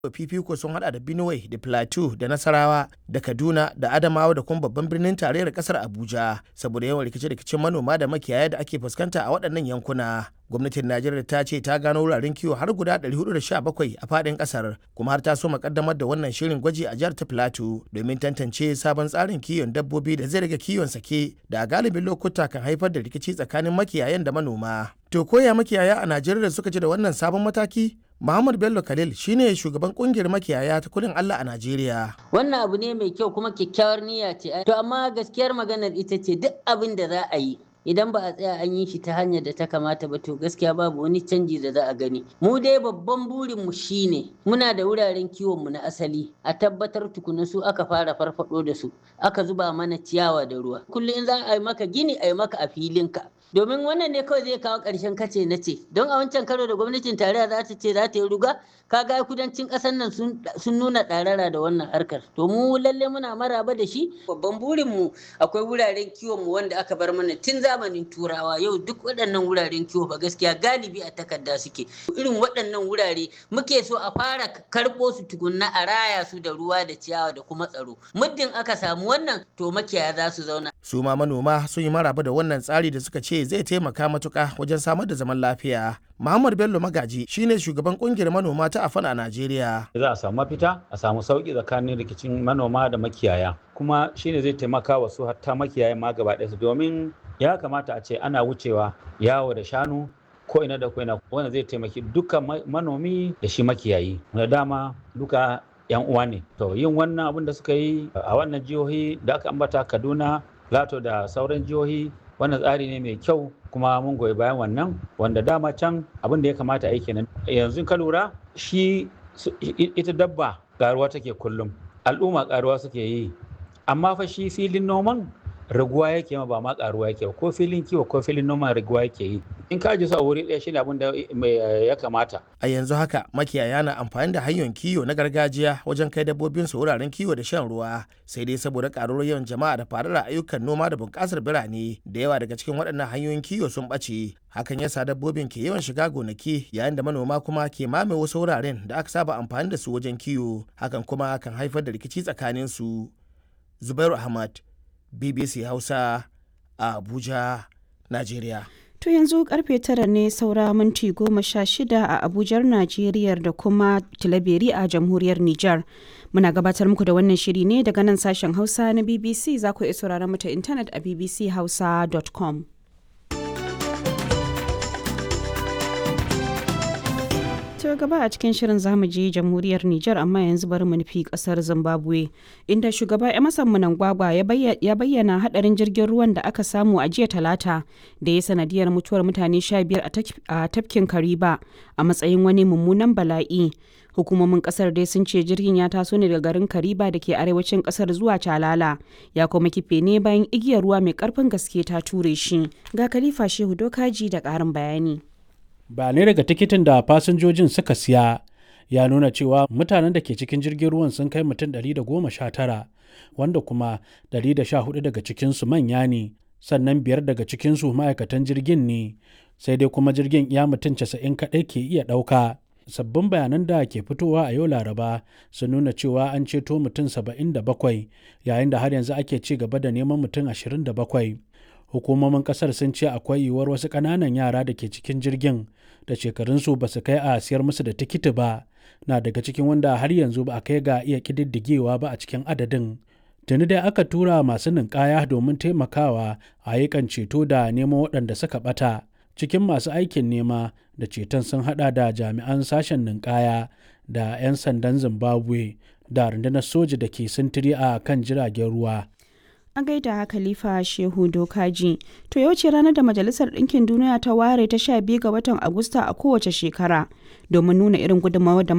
fifiko sun hada da Benue da Plateau da Nasarawa da Kaduna da Adamawa da kuma babban birnin tarayyar kasar Abuja saboda yawan rikice-rikicen manoma da makiyaya da ake fuskanta a waɗannan yankuna. Gwamnatin Najeriya ta ce ta gano wuraren kiwo har guda 417 a faɗin ƙasar kuma har ta so makaddamar da wannan shirin gwaji a jihar ta Plateau domin tantance sabon tsarin kiwon dabbobi da zai rage kiwon sake da a galibin lokuta kan haifar da rikici tsakanin makiyayan da manoma. To koya makiyaya a Najeriya suka ji da wannan sabon mataki? Muhammad Bello Khalil shine shugaban kungiyar makiyaya ta kudin Allah a Najeriya. Wannan abu ne mai kyau kuma kyakkyawar niyya ce. To amma gaskiyar maganar ita ce duk abin da za a yi idan ba a tsaya an yi shi ta hanyar da ta kamata ba to gaskiya babu wani canji da za a gani mu dai babban burin mu shine muna da wuraren kiwon mu na asali a tabbatar tukuna su aka fara farfado da su aka zuba mana ciyawa da ruwa kullum in za a yi maka gini a yi maka a filinka domin wannan ne kawai zai kawo ƙarshen kace na ce don a wancan karo da gwamnatin tarayya za ta ce za ta yi ruga kaga kudancin ƙasar nan sun nuna ɗarara da wannan harkar to mu lalle muna maraba da shi babban burin mu akwai wuraren kiwon mu wanda aka bar mana tun zamanin turawa yau duk waɗannan wuraren kiwo ba gaskiya galibi a takarda suke irin waɗannan wurare muke so a fara karɓo su tukunna a raya su da ruwa da ciyawa da kuma tsaro muddin aka samu wannan to makiyaya za su zauna su ma manoma sun yi maraba da wannan tsari da suka ce zai taimaka matuka wajen samar da zaman lafiya Muhammad Bello Magaji shine shugaban kungiyar manoma ta Afan a Najeriya. Za a samu mafita, a samu sauki tsakanin rikicin manoma da makiyaya. Kuma shine zai taimaka wa su hatta makiyaya ma gaba ɗaya domin ya kamata a ce ana wucewa yawo da shanu ko ina da ko ina wanda zai taimaki duka manomi da shi makiyayi. Da dama duka yan uwa ne. To yin wannan abin da suka yi a wannan jihohi da aka ambata Kaduna, Lato da sauran jihohi wannan tsari ne mai kyau kuma mun goyi bayan wannan wanda dama can abin da ya kamata a yi kenan yanzu ka lura shi ita dabba karuwa take kullum al'umma karuwa suke yi amma fa shi filin noman raguwa yake ma ba ma karuwa yake ko filin kiwo ko filin noman raguwa yake yi in ka ji su a wuri ɗaya shine abin da ya kamata a yanzu haka makiyaya na amfani da hanyoyin kiwo na gargajiya wajen kai dabbobin su wuraren kiwo da shan ruwa sai dai saboda karuwar yawan jama'a da faruwar ayyukan noma da bunƙasar birane da yawa daga cikin waɗannan hanyoyin kiwo sun ɓace hakan yasa dabbobin ke yawan shiga gonaki yayin da manoma kuma ke mame wasu wuraren da aka saba amfani da su wajen kiwo hakan kuma kan haifar da rikici tsakanin su zubairu ahmad bbc hausa a abuja najeriya To yanzu karfe tara ne saura minti goma sha shida a Abujar Najeriya da kuma Tilaberi a Jamhuriyar Nijar. Muna gabatar muku da wannan shiri ne daga nan sashen Hausa na BBC za ku iya sauraron mu ta intanet a bbchausa.com. To gaba a cikin shirin zamu je jamhuriyar Nijar amma yanzu bari mu nufi kasar Zimbabwe inda shugaba Emerson Mnangagwa ya bayyana hadarin jirgin ruwan da aka samu a jiya talata da ya sanadiyar mutuwar mutane 15 a tafkin Kariba a matsayin wani mummunan bala'i. Hukumomin kasar dai sun ce jirgin ya taso ne daga garin Kariba da ke arewacin kasar zuwa Calala ya kuma kife ne bayan igiyar ruwa mai karfin gaske ta ture shi. Ga Khalifa Shehu Dokaji da ƙarin bayani. bayanai daga tikitin da fasinjojin suka siya ya nuna cewa mutanen da ke cikin jirgin ruwan sun kai mutum 119 wanda kuma 114 daga cikinsu manya ne sannan biyar daga cikinsu ma'aikatan jirgin ne sai dai kuma jirgin iya mutum 90 kaɗai ke iya ɗauka sabbin bayanan da ke fitowa a yau laraba sun nuna cewa an ceto mutum 77 yayin da har yanzu ake ci gaba da neman mutum 27 hukumomin kasar sun ce akwai yiwuwar wasu ƙananan yara da ke cikin jirgin da shekarunsu ba su kai a siyar musu da tikiti ba na daga cikin wanda har yanzu ba a kai ga iya ƙididdigewa ba a cikin adadin tuni dai aka tura masu ninkaya domin taimakawa a yakan ceto da neman waɗanda suka ɓata cikin masu aikin nema da ceton sun hada da jami'an sashen ninkaya da 'yan sandan zimbabwe da rundunar soja da ke sintiri a kan jiragen ruwa a gaida khalifa shehu dokaji to yau ce ranar da majalisar ɗinkin duniya ta ware ta sha biyu ga watan agusta a kowace shekara domin nuna irin gudunmawar da